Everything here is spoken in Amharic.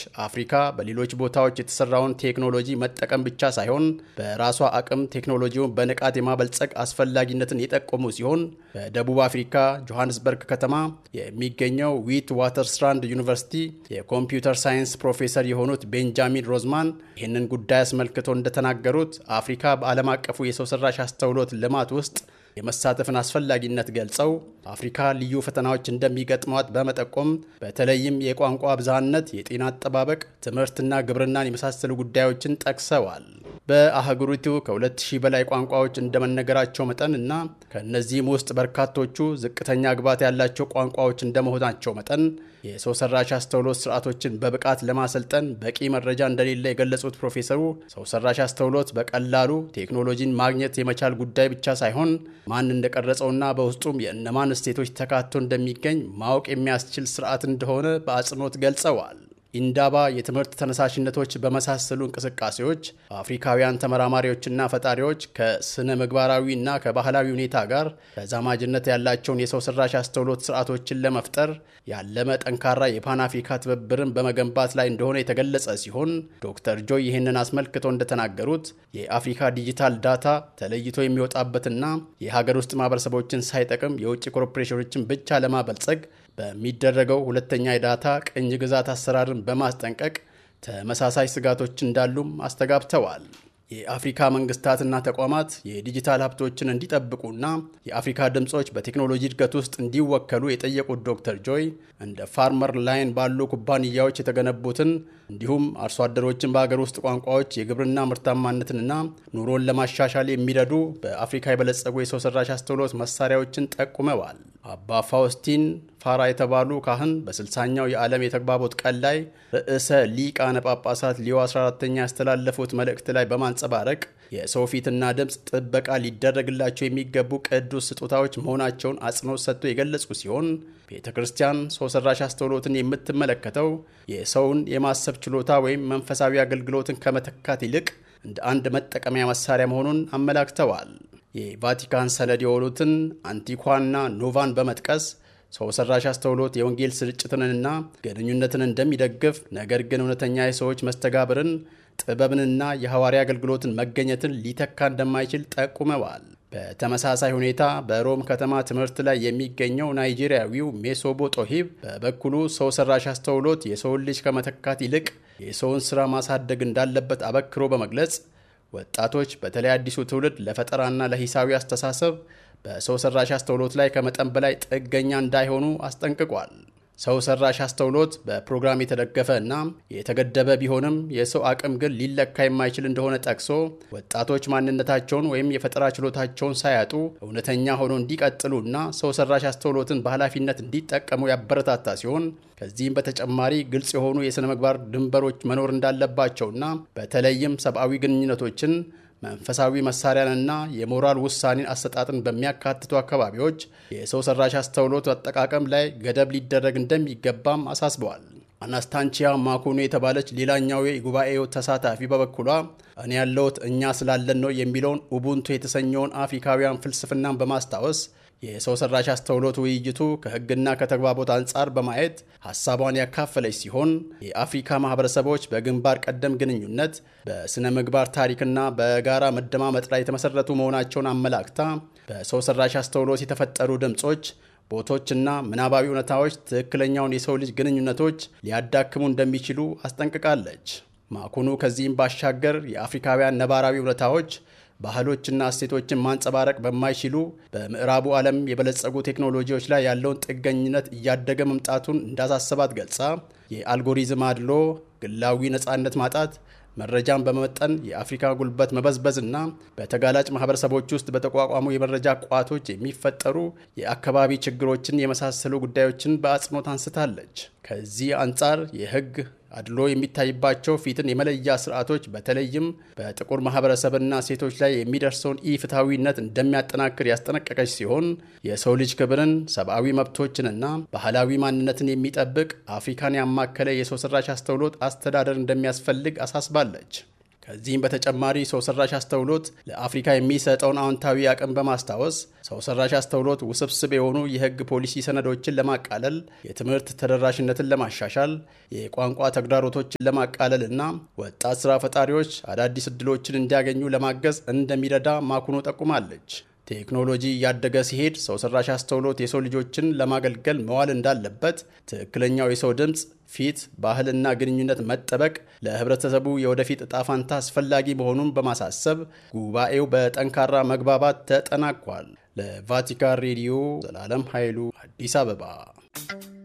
አፍሪካ በሌሎች ቦታዎች የተሰራውን ቴክኖሎጂ መጠቀም ብቻ ሳይሆን በራሷ አቅም ቴክኖሎጂውን በንቃት የማበልጸግ አስፈላጊነትን የጠቆሙ ሲሆን በደቡብ አፍሪካ ጆሃንስበርግ ከተማ የሚገኘው ዊት ዋተርስራንድ ዩኒቨርሲቲ የኮምፒውተር ሳይንስ ፕሮፌሰር የሆኑት ቤንጃሚን ሮዝማን ይህንን ጉዳይ አስመልክቶ እንደተናገሩት አፍሪካ በዓለም አቀፉ የሰው ሰራሽ አስተውሎት ልማት ውስጥ የመሳተፍን አስፈላጊነት ገልጸው አፍሪካ ልዩ ፈተናዎች እንደሚገጥሟት በመጠቆም በተለይም የቋንቋ ብዝሃነት፣ የጤና አጠባበቅ፣ ትምህርትና ግብርናን የመሳሰሉ ጉዳዮችን ጠቅሰዋል። በአህጉሪቱ ከ2000 በላይ ቋንቋዎች እንደመነገራቸው መጠን እና ከእነዚህም ውስጥ በርካቶቹ ዝቅተኛ ግባት ያላቸው ቋንቋዎች እንደመሆናቸው መጠን የሰው ሰራሽ አስተውሎት ስርዓቶችን በብቃት ለማሰልጠን በቂ መረጃ እንደሌለ የገለጹት ፕሮፌሰሩ ሰው ሰራሽ አስተውሎት በቀላሉ ቴክኖሎጂን ማግኘት የመቻል ጉዳይ ብቻ ሳይሆን ማን እንደቀረጸውና በውስጡም የእነማን እሴቶች ተካቶ እንደሚገኝ ማወቅ የሚያስችል ስርዓት እንደሆነ በአጽንኦት ገልጸዋል። ኢንዳባ የትምህርት ተነሳሽነቶች በመሳሰሉ እንቅስቃሴዎች አፍሪካውያን ተመራማሪዎችና ፈጣሪዎች ከስነ ምግባራዊና ከባህላዊ ሁኔታ ጋር ተዛማጅነት ያላቸውን የሰው ሰራሽ አስተውሎት ስርዓቶችን ለመፍጠር ያለመ ጠንካራ የፓን አፍሪካ ትብብርን በመገንባት ላይ እንደሆነ የተገለጸ ሲሆን ዶክተር ጆይ ይህንን አስመልክቶ እንደተናገሩት የአፍሪካ ዲጂታል ዳታ ተለይቶ የሚወጣበትና የሀገር ውስጥ ማህበረሰቦችን ሳይጠቅም የውጭ ኮርፖሬሽኖችን ብቻ ለማበልጸግ በሚደረገው ሁለተኛ የዳታ ቅኝ ግዛት አሰራርን በማስጠንቀቅ ተመሳሳይ ስጋቶች እንዳሉም አስተጋብተዋል። የአፍሪካ መንግስታትና ተቋማት የዲጂታል ሀብቶችን እንዲጠብቁና የአፍሪካ ድምፆች በቴክኖሎጂ እድገት ውስጥ እንዲወከሉ የጠየቁት ዶክተር ጆይ እንደ ፋርመር ላይን ባሉ ኩባንያዎች የተገነቡትን እንዲሁም አርሶ አደሮችን በሀገር ውስጥ ቋንቋዎች የግብርና ምርታማነትንና ኑሮን ለማሻሻል የሚረዱ በአፍሪካ የበለጸጉ የሰው ሰራሽ አስተውሎት መሳሪያዎችን ጠቁመዋል። አባ ፋውስቲን ፋራ የተባሉ ካህን በስልሳኛው የዓለም የተግባቦት ቀን ላይ ርዕሰ ሊቃነ ጳጳሳት ሊዮ 14ተኛ ያስተላለፉት መልእክት ላይ በማንጸባረቅ የሰው ፊትና ድምፅ ጥበቃ ሊደረግላቸው የሚገቡ ቅዱስ ስጦታዎች መሆናቸውን አጽንኦት ሰጥቶ የገለጹ ሲሆን ቤተ ክርስቲያን ሰው ሰራሽ አስተውሎትን የምትመለከተው የሰውን የማሰብ ችሎታ ወይም መንፈሳዊ አገልግሎትን ከመተካት ይልቅ እንደ አንድ መጠቀሚያ መሳሪያ መሆኑን አመላክተዋል። የቫቲካን ሰነድ የሆኑትን አንቲኳና ኖቫን በመጥቀስ ሰው ሰራሽ አስተውሎት የወንጌል ስርጭትንና ግንኙነትን እንደሚደግፍ ነገር ግን እውነተኛ የሰዎች መስተጋብርን ጥበብንና የሐዋርያ አገልግሎትን መገኘትን ሊተካ እንደማይችል ጠቁመዋል። በተመሳሳይ ሁኔታ በሮም ከተማ ትምህርት ላይ የሚገኘው ናይጄሪያዊው ሜሶቦ ጦሂብ በበኩሉ ሰው ሰራሽ አስተውሎት የሰውን ልጅ ከመተካት ይልቅ የሰውን ሥራ ማሳደግ እንዳለበት አበክሮ በመግለጽ ወጣቶች በተለይ አዲሱ ትውልድ ለፈጠራና ለሂሳዊ አስተሳሰብ በሰው ሰራሽ አስተውሎት ላይ ከመጠን በላይ ጥገኛ እንዳይሆኑ አስጠንቅቋል። ሰው ሰራሽ አስተውሎት በፕሮግራም የተደገፈ እና የተገደበ ቢሆንም የሰው አቅም ግን ሊለካ የማይችል እንደሆነ ጠቅሶ ወጣቶች ማንነታቸውን ወይም የፈጠራ ችሎታቸውን ሳያጡ እውነተኛ ሆኖ እንዲቀጥሉ እና ሰው ሰራሽ አስተውሎትን በኃላፊነት እንዲጠቀሙ ያበረታታ ሲሆን ከዚህም በተጨማሪ ግልጽ የሆኑ የሥነ ምግባር ድንበሮች መኖር እንዳለባቸውና በተለይም ሰብአዊ ግንኙነቶችን መንፈሳዊ መሳሪያንና የሞራል ውሳኔን አሰጣጥን በሚያካትቱ አካባቢዎች የሰው ሰራሽ አስተውሎት አጠቃቀም ላይ ገደብ ሊደረግ እንደሚገባም አሳስበዋል። አናስታንቺያ ማኩኑ የተባለች ሌላኛው የጉባኤው ተሳታፊ በበኩሏ እኔ ያለሁት እኛ ስላለን ነው የሚለውን ኡቡንቱ የተሰኘውን አፍሪካውያን ፍልስፍናን በማስታወስ የሰው ሰራሽ አስተውሎት ውይይቱ ከሕግና ከተግባቦት አንጻር በማየት ሀሳቧን ያካፈለች ሲሆን የአፍሪካ ማህበረሰቦች በግንባር ቀደም ግንኙነት በስነ ምግባር ታሪክና በጋራ መደማመጥ ላይ የተመሰረቱ መሆናቸውን አመላክታ በሰው ሰራሽ አስተውሎት የተፈጠሩ ድምፆች ቦቶችና ምናባዊ እውነታዎች ትክክለኛውን የሰው ልጅ ግንኙነቶች ሊያዳክሙ እንደሚችሉ አስጠንቅቃለች። ማኩኑ ከዚህም ባሻገር የአፍሪካውያን ነባራዊ እውነታዎች ባህሎችና እሴቶችን ማንጸባረቅ በማይችሉ በምዕራቡ ዓለም የበለጸጉ ቴክኖሎጂዎች ላይ ያለውን ጥገኝነት እያደገ መምጣቱን እንዳሳሰባት ገልጻ የአልጎሪዝም አድሎ፣ ግላዊ ነፃነት ማጣት፣ መረጃን በመመጠን የአፍሪካ ጉልበት መበዝበዝና በተጋላጭ ማህበረሰቦች ውስጥ በተቋቋሙ የመረጃ ቋቶች የሚፈጠሩ የአካባቢ ችግሮችን የመሳሰሉ ጉዳዮችን በአጽንኦት አንስታለች። ከዚህ አንጻር የህግ አድሎ የሚታይባቸው ፊትን የመለያ ስርዓቶች በተለይም በጥቁር ማህበረሰብና ሴቶች ላይ የሚደርሰውን ኢፍትሐዊነት እንደሚያጠናክር ያስጠነቀቀች ሲሆን የሰው ልጅ ክብርን፣ ሰብአዊ መብቶችንና ባህላዊ ማንነትን የሚጠብቅ አፍሪካን ያማከለ የሰው ሰራሽ አስተውሎት አስተዳደር እንደሚያስፈልግ አሳስባለች። ከዚህም በተጨማሪ ሰው ሰራሽ አስተውሎት ለአፍሪካ የሚሰጠውን አዎንታዊ አቅም በማስታወስ ሰው ሰራሽ አስተውሎት ውስብስብ የሆኑ የሕግ ፖሊሲ ሰነዶችን ለማቃለል፣ የትምህርት ተደራሽነትን ለማሻሻል፣ የቋንቋ ተግዳሮቶችን ለማቃለል እና ወጣት ስራ ፈጣሪዎች አዳዲስ እድሎችን እንዲያገኙ ለማገዝ እንደሚረዳ ማኩኖ ጠቁማለች። ቴክኖሎጂ እያደገ ሲሄድ ሰው ሰራሽ አስተውሎት የሰው ልጆችን ለማገልገል መዋል እንዳለበት፣ ትክክለኛው የሰው ድምፅ፣ ፊት፣ ባህልና ግንኙነት መጠበቅ ለህብረተሰቡ የወደፊት እጣ ፋንታ አስፈላጊ መሆኑን በማሳሰብ ጉባኤው በጠንካራ መግባባት ተጠናቋል። ለቫቲካን ሬዲዮ ዘላለም ኃይሉ አዲስ አበባ